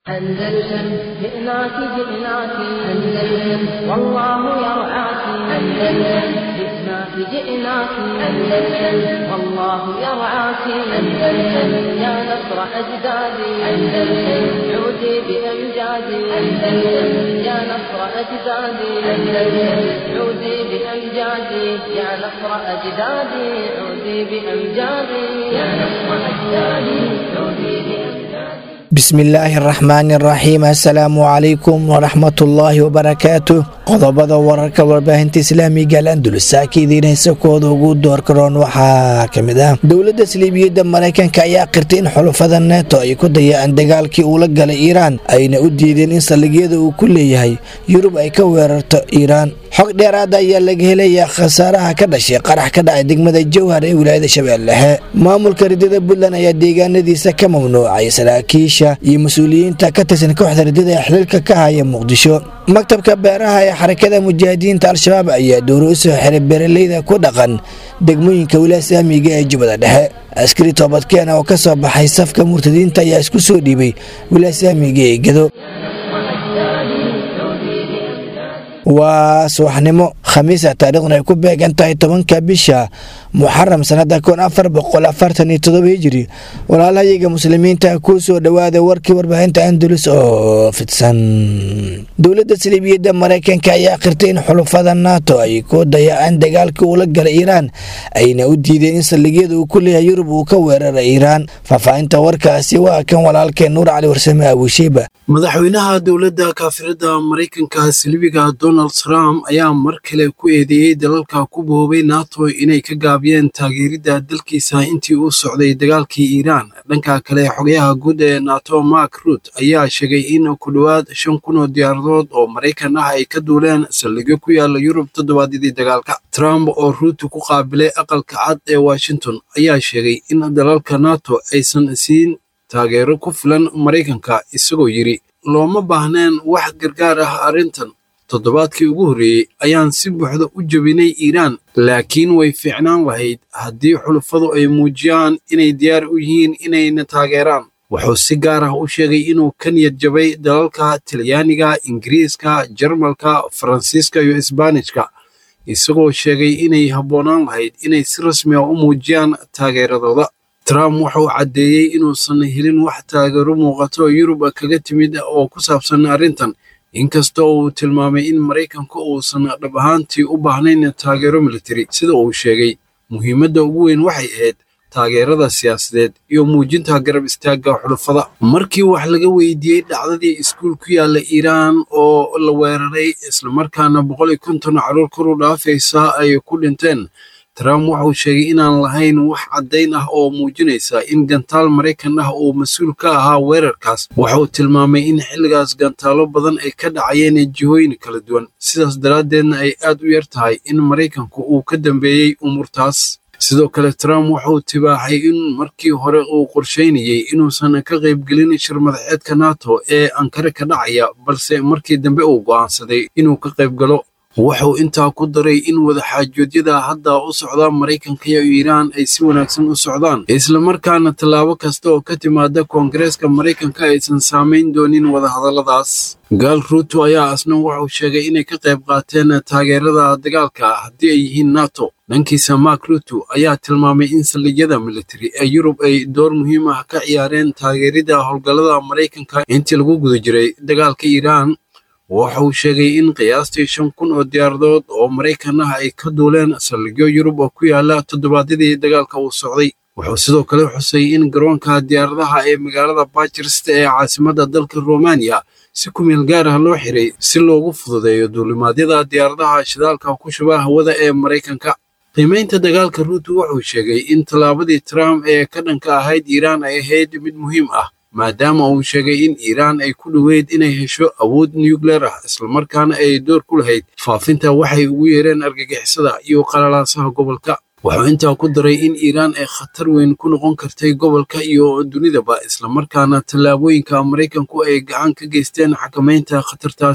أندلسن جئناك جئناك أندلسن والله يرعاك أندلسن جئناك جئناك أندلسن والله يرعاك أندلسن يا نصر أجدادي أندلسن عودي بأمجادي أندلسن يا نصر أجدادي أندلسن عودي بأمجادي يا نصر أجدادي عودي بأمجادي يا نصر أجدادي عودي بأمجادي bismillaahi araxmaani araxiim assalaamu calaykum waraxmatullaahi wabarakaatu qodobada wararka warbaahinta islaamiga al andulus saaka idiin heysakooda ugu doorkaroon waxaa ka mid ah dowladda saliibiyadda maraykanka ayaa qirtay in xulufada neeto ay ku dayaceen dagaalkii uula galay iiraan ayna u diideen in saldhigyada uu ku leeyahay yurub ay ka weerarto iiraan xog dheeraada ayaa laga helayaa khasaaraha ka dhashay qarax ka dhacay degmada jowhar ee wilaayada shabeellexe maamulka ridada puntland ayaa deegaanadiisa ka mamnuucay saraakiisha iyo mas-uuliyiinta ka tirsan kooxda ridada ee xiliilka ka haya muqdisho maktabka beeraha ee xarakada mujaahidiinta al-shabaab ayaa dowro u soo xiray beeraleyda ku dhaqan degmooyinka wilaaya saamiga ee jubbada dhexe askari toobadkeena oo ka soo baxay safka murtadiinta ayaa isku soo dhiibay wilaaya saamiga ee gedo waa subaxnimo khamiisa taariikhduna ay ku beegan tahay tobanka bisha muxaram sanada kun afar boqol afartan iyo todoba hijiri walaalahayaga muslimiinta kuu soo dhowaada warkii warbaahinta andalus oo fidsan dowladda saliibiyadda maraykanka ayaa qirtay in xulufada nato ay ku dayaceen dagaalkii uula galay iiraan ayna u diideen in saldhigyada uu ku leeyahay yurub uu ka weeraray iiraan faahfaahinta warkaasi waa kan walaalkeen nuur cali warsame abushiiba madaxweynaha dowladda kaafirada maraykanka silibiga donald trump ayaa mar kale ku eedeeyey dalalka ku boobay nato inay ka gaabiyeen taageeridda dalkiisa intii uu socday dagaalkii iiraan dhanka kale xogayaha guud ee nato mark rut ayaa sheegay in ku dhowaad shan kun oo diyaaradood oo maraykan ah ay ka duuleen saldhigyo ku yaala yurub toddobaadyadii dagaalka trump oo ruuti ku qaabilay aqalka cad ee washington ayaa sheegay in dalalka nato aysan siin taageero ku filan maraykanka isagoo yidhi looma baahneen wax gargaar ah arrintan toddobaadkii ugu horreeyey ayaan si buuxda u jebinay iiraan laakiin way fiicnaan lahayd haddii xulufadu ay muujiyaan inay diyaar u yihiin inayna taageeraan wuxuu si gaar ah u sheegay inuu ka niyad jabay dalalka talyaaniga ingiriiska jarmalka faransiiska iyo isbaanishka isagoo sheegay inay habboonaan lahayd inay si rasmi ah u muujiyaan taageeradooda trump wuxuu caddeeyey inuusan helin wax taageero muuqato yurub kaga timid oo ku saabsan arrintan inkastoo uu tilmaamay in maraykanku uusan dhab ahaantii u baahnayn taageero militari sida uu sheegay muhiimadda ugu weyn waxay ahayd taageerada siyaasadeed iyo muujinta garab istaagga xulufada markii wax laga weydiiyey dhacdadii iskuul ku yaalla iiraan oo la weeraray islamarkaana boqol iyo konton caruur kor u dhaafaysa ay ku dhinteen trump wuxuu sheegay inaan lahayn wax caddayn ah oo muujinaysa in gantaal maraykan ah uu mas-uul ka ahaa weerarkaas wuxuu tilmaamay in xilligaas gantaalo badan ay ka dhacayeen jihooyin kala duwan sidaas daraaddeedna ay aad u yar tahay in maraykanku uu ka dambeeyey umuurtaas sidoo kale trump wuxuu tibaaxay in markii hore uu qorshaynayey inuusan ka qaybgelin shir madaxeedka nato ee ankare ka dhacaya balse markii dambe uu go'aansaday inuu ka qaybgalo wuxuu intaa ku daray in wadaxaajoodyada hadda u socda maraykanka iyo iiraan ay si wanaagsan u socdaan islamarkaana tallaabo kasta oo ka timaada koongareeska maraykanka aysan saamayn doonin wadahadalladaas gaal ruuto ayaa asna wuxuu sheegay inay ka qayb qaateen taageerada dagaalka haddii ay yihiin nato dhankiisa mark ruto ayaa tilmaamay in saldhigyada militari ee yurub ay door muhiim ah ka ciyaareen taageeridda howlgallada maraykanka intii lagu guda jiray dagaalka iiraan wuxuu sheegay in qiyaastii shan kun oo diyaaradood oo maraykan ah ay ka duuleen saldhigyo yurub oo ku yaala toddobaadyadii dagaalka uu socday wuxuu sidoo kale xusay in garoonka diyaaradaha ee magaalada bajirst ee caasimadda dalka romaniya si ku meel gaar ah loo xiray si loogu fududeeyo duulimaadyada diyaaradaha shidaalka ku shuba hawada ee maraykanka qiimaynta dagaalka ruuto wuxuu sheegay in tallaabadii trump ee ka dhanka ahayd iiraan ay ahayd mid muhiim ah maadaama uu sheegay in iiraan ay ku dhoweyd inay hesho awood nucleer ah islamarkaana ay door ku lahayd faafinta waxay ugu yeereen argagixisada iyo qalalaasaha gobolka wuxuu intaa ku daray in iiraan ay khatar weyn ku noqon kartay gobolka iyo dunidaba islamarkaana tallaabooyinka maraykanku ay gacan ka geysteen xakamaynta khatartaasi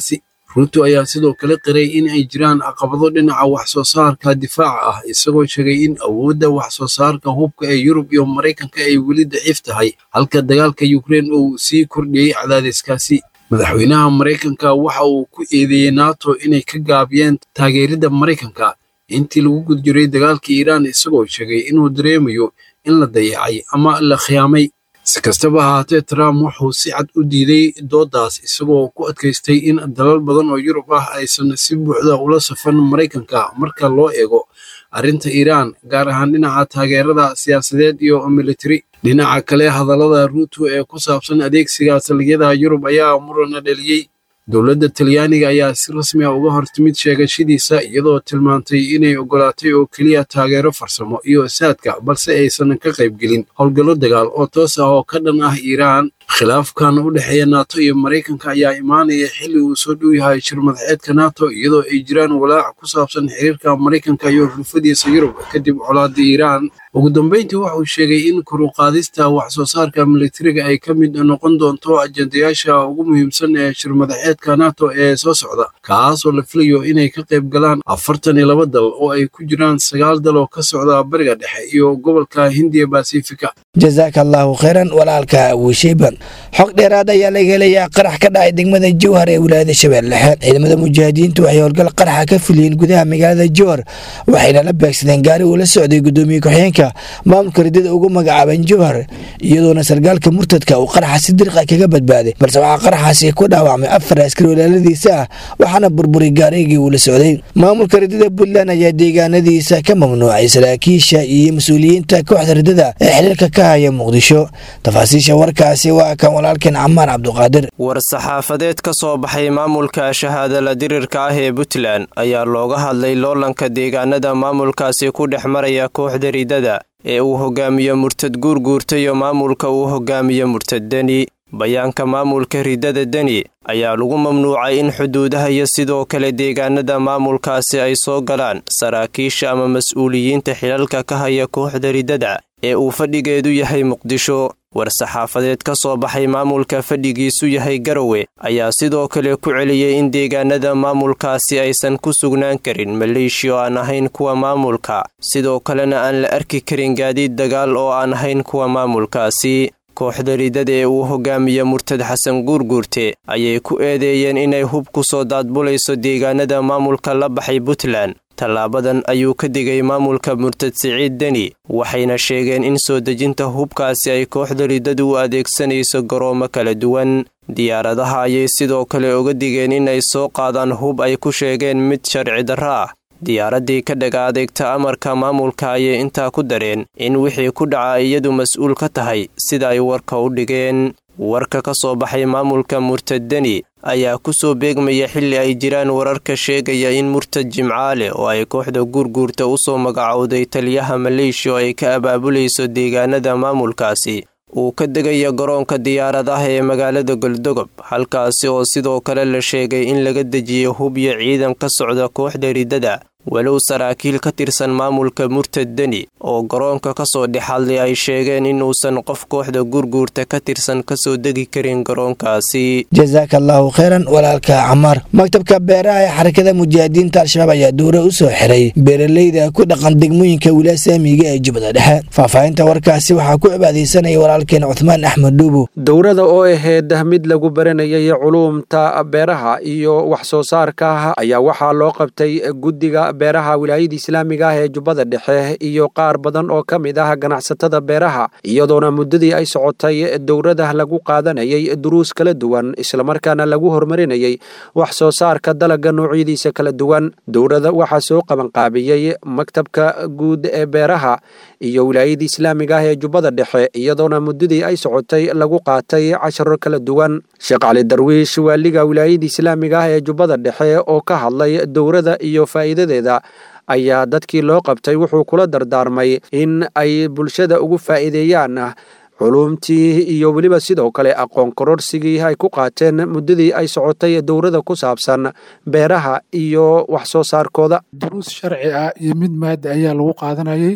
ruuto ayaa sidoo kale qiray in ay jiraan caqabado dhinaca wax soo saarka difaaca ah isagoo sheegay in awoodda wax soo saarka hubka ee yurub iyo maraykanka ay weli daciif tahay halka dagaalka yukrein uu sii kordhiyey cadaadiskaasi madaxweynaha maraykanka waxa uu ku eedeeyey nato inay ka gaabiyeen taageeridda maraykanka intii lagu gud jiray dagaalka iiraan isagoo sheegay inuu dareemayo in la dayacay ama la khiyaamay si kastaba ahaatee trump wuxuu si cad u diiday dooddaas isagoo ku adkaystay in dalal badan oo yurub ah aysan si buuxda ula safan maraykanka marka loo eego arrinta iiraan gaar ahaan dhinaca taageerada siyaasadeed iyo militari dhinaca kale hadallada ruuto ee ku saabsan adeegsiga saldhigyada yurub ayaa murana dheliyey dowladda talyaaniga ayaa si rasmi ah uga hortimid sheegashadiisa iyadoo tilmaantay inay ogolaatay oo keliya taageero farsamo iyo saadka balse aysan ka qaybgelin howlgallo dagaal oo toos ah oo ka dhan ah iiraan khilaafkan u dhexeeya nato iyo maraykanka ayaa imaanaya xilli uu soo dhow yahay shir madaxeedka nato iyadoo ay jiraan walaac ku saabsan xiriirka maraykanka iyo xulfadiisa yurub kadib colaada iiraan ugu dambeyntii wuxuu sheegay in koruqaadista wax soo saarka militariga ay ka mid noqon doonto ajendayaasha ugu muhiimsan ee shir madaxeedka nato ee soo socda kaasoo la filayo inay ka qayb galaan afartan iyo laba dal oo ay ku jiraan sagaal dal oo ka socda bariga dhexe iyo gobolka hindiya basifika jasaaka allaahu khayran walaalka wiisheyban xog dheeraad ayaa laga helayaa qarax ka dhacay degmada jowhar ee wilaayada shabeelle dhexe ciidamada mujaahidiintu waxay howlgal qaraxa ka fuliyeen gudaha magaalada jowhar waxayna la beegsadeen gaari uu la socday gudoomiye ku-xigeenka maamulka ridada ugu magacaaban jowhar iyadoona sargaalka murtadka uu qaraxa si dirqa kaga badbaaday balse waxaa qaraxaasi ku dhaawacmay afar askari walaaladiisa ah waxaana burburay gaarigii uu la socday maamulka ridada puntland ayaa deegaanadiisa ka mamnuucay saraakiisha iyo mas-uuliyiinta kooxda ridada ee xiliilka ka haya muqdisho tafaasiisha warkaasi waa kan walaalkeen camaar cabduqaadir war-saxaafadeed ka soo baxay maamulka shahaadala dirirka ah ee puntland ayaa looga hadlay loolanka deegaanada maamulkaasi ku dhex maraya kooxda ridada ee uu hogaamiyo murtad guurguurta iyo maamulka uu hogaamiyo murtad deni bayaanka maamulka ridada deni ayaa lagu mamnuucay in xuduudaha iyo sidoo kale deegaanada maamulkaasi ay soo galaan saraakiisha ama mas-uuliyiinta xilalka ka haya kooxda ridada ee uu fadhigeedu yahay muqdisho war-saxaafadeed ka soo baxay maamulka fadhigiisu yahay garowe ayaa sidoo kale ku celiyey in deegaanada maamulkaasi aysan ku sugnaan karin maleeshiya oo aan ahayn kuwa maamulka sidoo kalena aan la arki karin gaadiid dagaal oo aan ahayn kuwa maamulkaasi kooxda ridada ee uu hogaamiye murtad xasan guurguurte ayay ku eedeeyeen inay hub ku soo daadbulayso deegaanada maamulka la baxay puntland tallaabadan ayuu ka digay maamulka murtad siciid deni waxayna sheegeen in soo dejinta hubkaasi ay kooxda ridadu u adeegsanayso garoomo kala duwan diyaaradaha ayay sidoo kale uga digeen inay soo qaadaan hub ay ku sheegeen mid sharci darro ah diyaaraddii ka dhaga adeegta amarka maamulka ayay intaa ku dareen in wixii ku dhaca iyadu mas-uul ka tahay sida ay warka u dhigeen warka ka soo baxay maamulka murtad deni ayaa ku soo beegmaya xilli ay jiraan wararka sheegaya in murtad jimcaale oo ay kooxda guurguurta u soo magacowday taliyaha maleeshiya oo ay ka abaabulayso deegaanada maamulkaasi uu ka degaya garoonka diyaaradaha ee magaalada goldogob halkaasi oo sidoo kale la sheegay in laga dejiyo hub iyo ciidan ka socda kooxda ridada walow saraakiil ka tirsan maamulka murtad deni oo garoonka ka soo dhex hadlay ay sheegeen inuusan qof kooxda gurguurta ka tirsan kasoo degi karin garoonkaasi jasaaka allaahu khayran walaalka camaar maktabka beeraha ee xarakada mujaahidiinta al-shabaab ayaa dowra u soo xiray beeraleyda ku dhaqan degmooyinka wilaaya saamiga ee jubbada dhexe faahfaahinta warkaasi waxaa ku cibaadaysanaya walaalkeen cuthmaan axmed dhuubu dowrada oo ahayd mid lagu baranayay culuumta beeraha iyo wax soo saarka ayaa waxaa loo qabtay guddiga beeraha wilaayada islaamiga ah ee jubbada dhexe iyo qaar badan oo ka mid ah ganacsatada beeraha iyadoona muddadii ay socotay dowrada lagu qaadanayay duruus kala duwan islamarkaana lagu horumarinayay wax soo saarka dalagga noocyadiisa kala duwan dowrada waxaa soo qabanqaabiyey maktabka guud ee beeraha iyo wilaayada islaamiga ah ee jubbada dhexe iyadoona muddadii ay socotay lagu qaatay casharo kala duwan sheekh cali darwiish waaliga wilaayada islaamiga ah ee jubbada dhexe oo ka hadlay dowrada iyo faa'iidadeeda ayaa dadkii loo qabtay wuxuu kula dardaarmay in ay bulshada ugu faa'iideeyaan culuumtii iyo weliba sidoo kale aqoon kororsigii ay ku qaateen muddadii ay socotay dowrada ku saabsan beeraha iyo wax soo saarkooda duruus sharci ah iyo mid maada ayaa lagu qaadanayay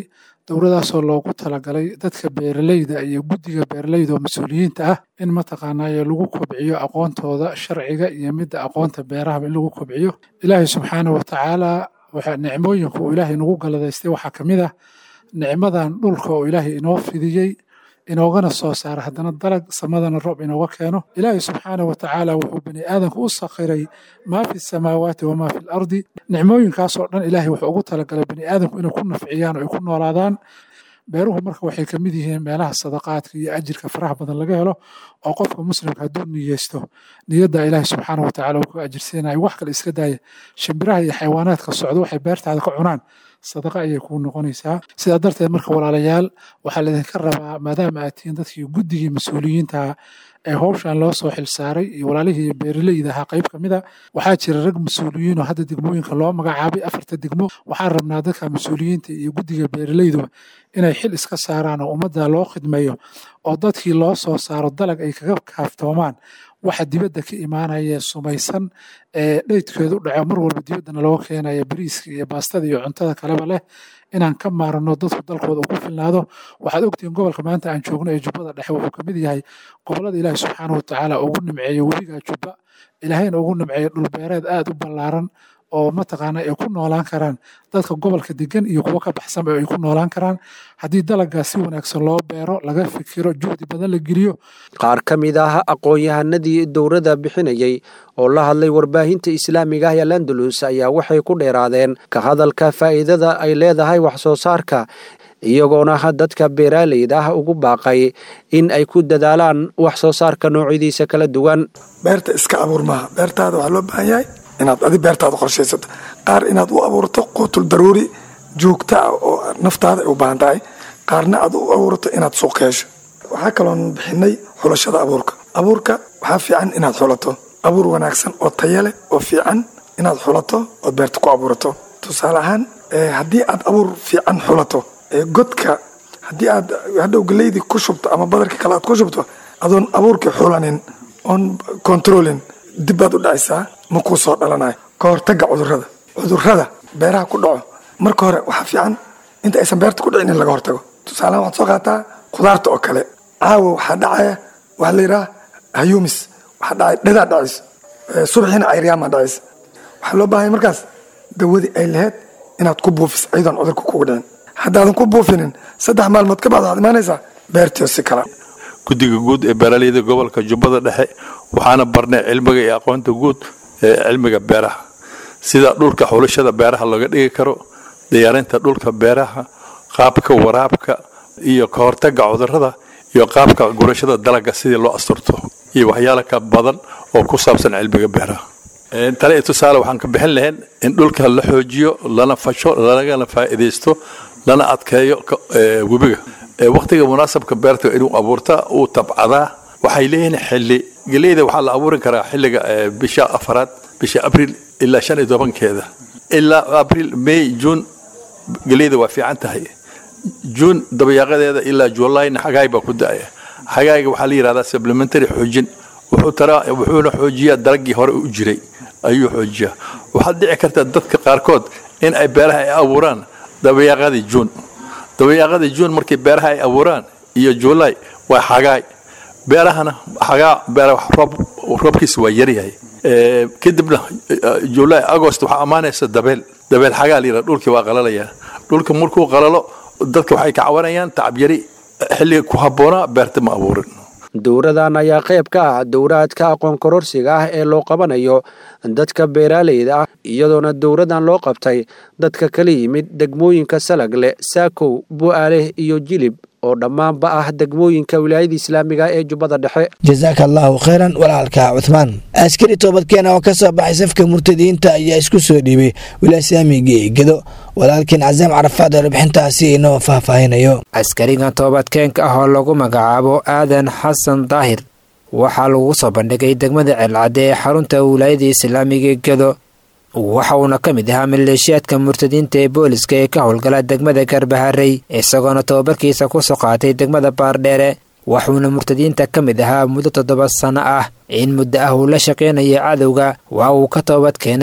dowladaasoo loogu talagalay dadka beeraleyda iyo guddiga beeraleyda oo mas-uuliyiinta ah in mataqaanaaye lagu kobciyo aqoontooda sharciga iyo midda aqoonta beerahaba in lagu kobciyo ilaahay subxaana wa tacaala waxaa nicmooyinka uu ilaahay nagu galadaystay waxaa ka mid ah nicmadan dhulka oo ilaahay inoo fidiyey inoogana soo saara haddana dalag samadana roob inooga keeno ilaahay subxaana wa tacaala wuxuu bani aadamka u sakhiray maa fi samaawaati wamaa fi lardi nicmooyinkaasoo dhan ilaahay wuxuu ugu talagalay bani aadamku inay ku nafciyaan oo ay ku noolaadaan beeruhu marka waxay ka mid yihiin meelaha sadaqaadka iyo ajirka faraha badan laga helo oo qofka muslimka hadduu niyeysto niyadda ilaahay subxaana wa tacala uu ku ajirsiinayo wax kale iska daaya shimbiraha iyo xayawaanaadka socdo waxay beertaada ka cunaan sadaqa ayay kuu noqonaysaa sidaa darteed marka walaalayaal waxaa laydinka rabaa maadaama aad tihiin dadkii guddigii mas-uuliyiinta ee howshan loo soo xilsaaray iyo walaalihii beeraleyda ahaa qayb ka mida waxaa jira rag mas-uuliyiin oo hadda degmooyinka loo magacaabay afarta degmo waxaan rabnaa dadka mas-uuliyiinta iyo guddiga beeraleyduba inay xil iska saaraan oo ummadda loo khidmeeyo oo dadkii loo soo saaro dalag ay kaga kaaftoomaan waxa dibadda ka imaanaya sumaysan ee dheydkeedu dhaco mar walba dibaddana looga keenaya bariiska iyo baastada iyo cuntada kaleba leh inaan ka maarano dadku dalkooda uu ku filnaado waxaad ogtihiin gobolka maanta aan joogno ee jubbada dhexe wuxuu ka mid yahay gobollada ilaahi subxaana wa tacaala ugu nimceeyo webiga jubba ilaahayna ugu nimceeyo dhulbeereed aad u ballaaran oo mataqaana ay ku noolaan karaan dadka gobolka degan iyo kuwo ka baxsanba ay ku noolaan karaan haddii dalagaas si wanaagsan loo beero laga fikiro juhdi badan la geliyo qaar ka mid ah aqoon-yahanadii dowladda bixinayey oo la hadlay warbaahinta islaamiga ah ee landalus ayaa waxay ku dheeraadeen ka hadalka faa'iidada ay leedahay wax soo saarka iyagoona dadka beeraaleyda ah ugu baaqay in ay ku dadaalaan wax soo saarka noocyadiisa kala duwan beerta iska abuur maaha beertaada waxaa loo baahan yahay inaad adi beertaada qorshaysato qaar inaad u abuurto quutul daruuri joogta ah oo naftaada ay u baahan tahay qaarna aad u abuurto inaad suuq hesho waxaa kaloon bixinay xulashada abuurka abuurka waxaa fiican inaad xulato abuur wanaagsan oo taya leh oo fiican inaad xulato ood beerta ku abuurato tusaale ahaan haddii aad abuur fiican xulato godka haddii aad hadhow galeydii ku shubto ama badarka kale aad ku shubto adoon abuurkii xulanin oon controlin dib baad u dhacaysaa ma kuu soo dhalanayo ka hortaga cudurada cudurada beeraha ku dhaco marka hore waxaa fiican inta aysan beerta ku dhicin in laga hortago tusaalahan waxaad soo qaataa khudaarta oo kale caawa waxaa dhacaya waxaa la yidhaha hayumis waxaa dhacay dhadaa dhacis subaxiina cayriyaamaa dhacis waxaa loo baahanya markaas dawadii ay lahayd inaad ku buufis ayadoon cudurka kugu dhicin haddaadan ku buufinin saddex maalmood ka bacda waxaad imaanaysaa beertiio si kala guddiga guud ee beeraleyda gobolka jubbada dhexe waxaana barnay cilmiga iyo aqoonta guud ee cilmiga beeraha sida dhulka xulashada beeraha looga dhigi karo diyaarinta dhulka beeraha qaabka waraabka iyo ka hortaga cudurada iyo qaabka gurashada dalaga sidii loo asturto iyo waxyaala ka badan oo ku saabsan cilmiga beeraha tale iyo tusaale waxaan ka bixin lahayn in dhulka la xoojiyo lana fasho lagana faa'iidaysto lana adkeeyo webiga wakhtiga munaasabka beerta inuu abuurta uu tabcadaa waxay leeyihiin xilli geleyda waxaa la abuurin karaa xilliga bisha afaraad bisha abriil ilaa shan iyo tobankeeda ilaa abriil may juun geleyda waa fiican tahay juun dabayaaqadeeda ilaa julayna xagaay baa ku da'aya xagaayga waxaa la yidhahdaa supplementary xoojin wuxuuna xoojiyaa dalagii hore u jiray ayuu xoojiyaa waxaad dhici karta dadka qaarkood in ay beeraha ay abuuraan dabayaaqadii juun dabayaaqadii juun markii beeraha ay abuuraan iyo julay waa xagaay beerahana xagaa beeraha roobkiisa waa yaryahay kadibna julay agost waxaa ammaanaysa dabeel dabeel xagaa la yidhaha dhulkii waa qalalayaa dhulka markuu qalalo dadka waxay ka cawanayaan tacabyari xilliga ku habboonaa beerta ma abuurin dowradan ayaa qayb ka ah dowraadka aqoon kororsiga ah ee loo qabanayo dadka beeraaleyda ah iyadoona dowradan loo qabtay dadka kala yimid degmooyinka salagle saakow bu'aaleh iyo jilib oo dhammaanba ah degmooyinka wilaayada islaamiga ee jubbada dhexe jasaaka allaahu khayran walaalka cuthmaan askari toobadkeena oo ka soo baxay safka murtadiinta ayaa isku soo dhiibay wilaaislaamiga gedo walaalkiin casaam carafaad oo warbixintaasi inoo faahfaahinayo askarigan toobadkeenka ah oo lagu magacaabo aadan xasan daahir waxaa lagu soo bandhigay degmada ceelcadde ee xarunta wilaayada islaamiga gedo waxa uuna ka mid ahaa maleeshiyaadka murtadiinta ee booliska ee ka howlgala degmada garbaharey isagoona tobabarkiisa kusoo qaatay degmada baardheere waxuuna murtadiinta ka mid ahaa muddo toddoba sanno ah in muddo ah uu la shaqaynaya cadowga waa uu ka toobad keenay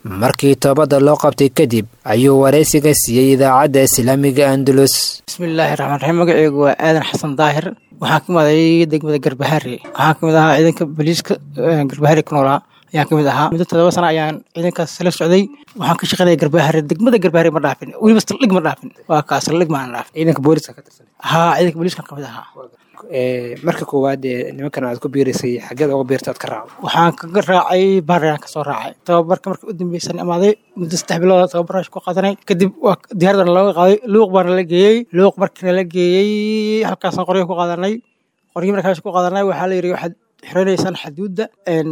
markii toobadda loo qabtay kadib ayuu waraysiga siiyey idaacadda islaamiga andalus bismillaahi raxmaan raxiim magaceygu waa aadan xasan daahir waxaan ka maday degmada garbahaare waxaan kamid ahaa ciidanka boliiska garbahaare ku noolaa ayaan kamid ahaa muddo todoba sana ayaan ciidankaas la socday waxaan ka shaqeynaya garbahaare degmada garbahaare ma dhaafin weliba saldhig ma dhaafin waa kaa saldhig maan dhaafin ciidanka booliska ka tirsan haa ciidanka booliiskan kamid ahaa marka koowaad ee nimankan aad ku biiraysay xageed uga biirta aad ka raacdo waxaan kaga raacay baarayaan kasoo raacay tababarka marka u dambeysan imaaday muddo saddex bilood tababaraash ku qaadanay kadib waa diyaaradan looga qaaday luuq baana la geeyey luuq markiina la geeyey halkaasaan qoryo ku qaadanay qoryo markaas ku qaadanay waxaa la yidhi waxaad xiranaysaan xaduudda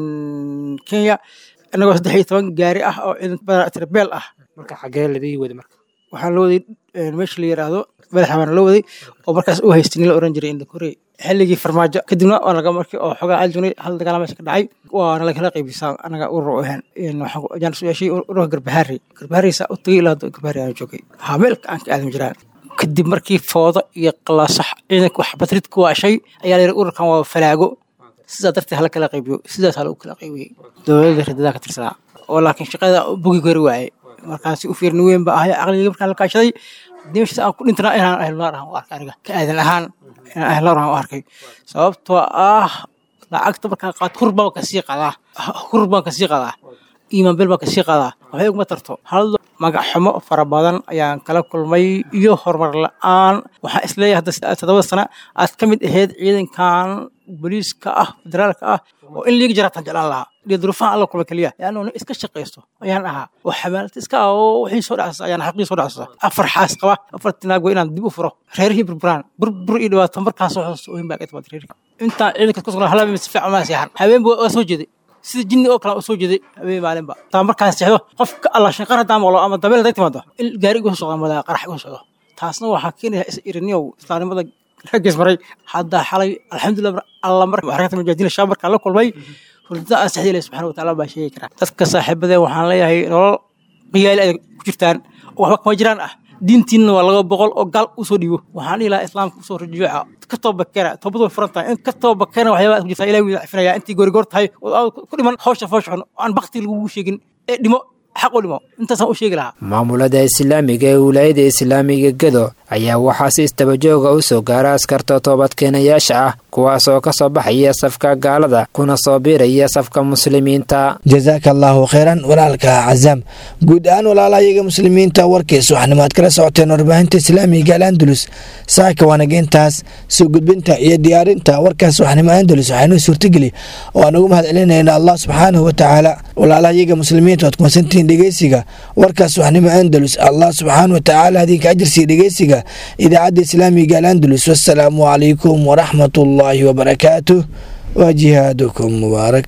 kenya inagoo saddex iyo toban gaari ah oo ciidan badan tirabeel ah marka xagee ladii wada marka waxaan la waday meesha la yiraahdo madaxa baana loo waday oo markaas u haystay nin la oran jiray indhakorey xilligii farmaajo kadibna waa laga markii oo xogaa aljugnay hal dagaala meesha ka dhacay waana lagala qaybisaa anaga urur u ahaan waxaan su yeeshay ururka garbahaari garbahaariisa u tagay ilaa garbahaari aan joogay haa meelka aan ka aadan jiraan kadib markii foodo iyo qalaasax ciidanka wax batrid ku waashay ayaa la yidhi ururkan waa falaago sidaa darteed hala kala qaybiyo sidaas hala u kala qaybiyey dowladda ridadaa ka tirsanaa oo laakiin shaqada bogi kari waayey markaasi u fiirni weyn ba ahay aqligii markaan la kaashaday dimashisa aan ku dhintana inaan ahlunaar ahaan u arkay aniga ka aadan ahaan inaan ahlunaar ahaan u arkay sababtoo ah lacagta markaan qaato hur baan kasii qadaa hur baan kasii qadaa iimaan bel baan kasii qadaa waxay uguma tarto hal magac xumo fara badan ayaan kala kulmay iyo horumar la-aan waxaan isleeyahay hadda todoba sana aad ka mid ahayd ciidankan booliiska ah federaalka ah oo in liiga jaraatan jeclaan lahaa iyo duruufaha alla kulma keliya yaanu nin iska shaqaysto ayaan ahaa oo xamaalad iska ah oo wixii soo dhacsasa ayaan xaqii soo dhacsasa afar xaas qaba afar tinaag waa inaan dib u furo reerihii burburaan burbur iyo dhibaato markaan soo xusuusto ohin baa ka timaad reerihii intaan ciidanka ku sugnaa halaba si fiican maa seexan habeenba waa soo jeeday sida jinni oo kale u soo jeeday habeen maalinba taa markaan seexdo qofka alla shanqar haddaan maqlo ama dabeel hadday timaado in gaari igu soo socda madaa qarax igu socdo taasna waxaa keenaya is iriniyow islaamnimada raggiis maray hadda xalay alxamdulilah alla mar xarakata mujaahidiin shaab markaan la kulmay hurdada aan saxdii ilahi subxana wataala baa sheegi karaa dadka saaxiibadeen waxaan leeyahay nolol qiyaali ay ku jirtaan oo waxba kama jiraan ah diintiinna waa laga boqol oo gaal usoo dhiibo waxaan dhihi lahaa islaamka usoo rajuuca ka toobakeena toobadu way furan tahay in ka toobakeena waxyaabaa ku jirtaa ilahi wuu cafinaya intii goorigoor tahay oo ku dhiman hawsha foosha xun oo aan bakti lagugu sheegin ee dhimo xaq u dhimo intaasaan u sheegi lahaa maamulada islaamiga ee wilaayada islaamiga gedo ayaa waxaa si istabajooga u soo gaara askarta toobadkeenayaasha ah kuwaasoo ka soo baxaya safka gaalada kuna soo biiraya safka muslimiinta jasaaka allaahu kheyran walaalka cazaam guud ahaan walaalahayaga muslimiinta warkiis waxaanimo aad kala socoteen warbaahinta islaamiga al andalus saaka wanageyntaas soo gudbinta iyo diyaarinta warkaas waxnimo andalus waxaynuu suurtageli oo aan ugu mahad celinayna allah subxaanahu watacaala walaalahayaga muslimiinta waad kumasantihiin dhegeysiga warkaas waxnimo andalus allah subxaana watacaala idinka ajirsiiya dhegeysiga idaacadda islaamiga al andalus wasalaamu calaykum waraxmat ullaahi wabarakaatuh wa jihaadukum mubaarak